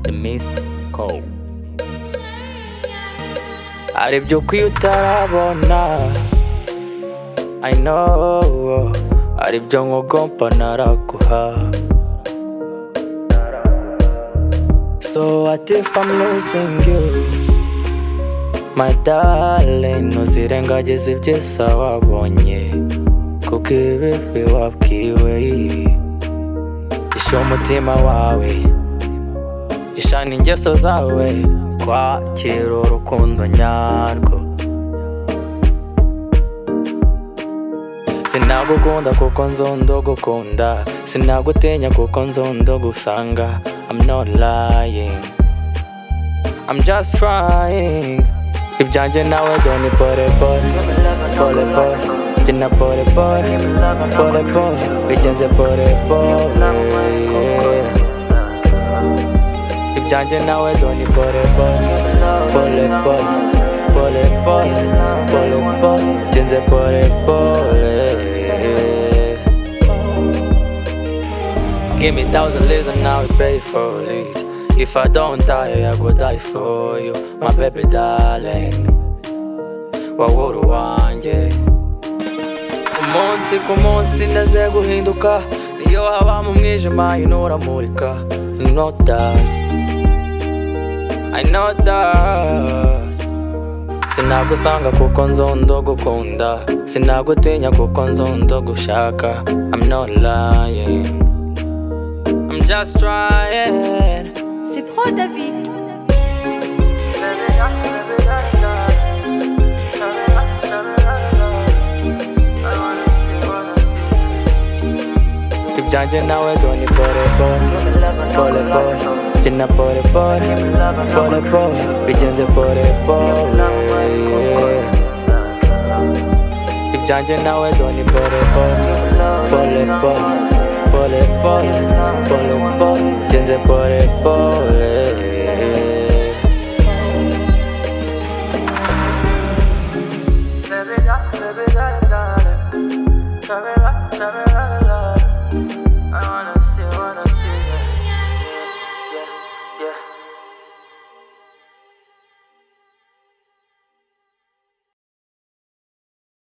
The Mist Call hari ibyo ukwiye utarabona I know hari ibyo nkugomba naraguha So what if I'm losing you My darling ntuzirengagize ibyiza wabonye Kuko ibibi wabwiwe Isha umutima wawe Ishana ingeso zawe Kwakira urukundo nyarwo Sinagukunda kuko nzondo gukunda Sinagutinya kuko nzondo gusanga I'm not lying I'm just trying Ibyanjye nawe doni pole pole Pole pole Gina pole pole Pole pole Bigenze pole pole ibyanjye nawe doni pole pole pole pole pole pole pole pole genze pole pole Give me thousand lives and I will pay for it If I don't die, I go die for you My baby darling Wawuru wanjye umunsi ku munsi ndaze guhinduka niyo haba mu mwijima yino uramurika You know that I know that Sinagusanga kuko nzondo gukunda Sinagutinya kuko nzondo gushaka I'm not lying I'm just trying C'est Pro David. ibyanjye nawe doni pole pole pole pole gina pole pole pole pole bigenze pole pole ibyanjye nawe doni pole pole pole pole pole pole pole pole bigenze pole pole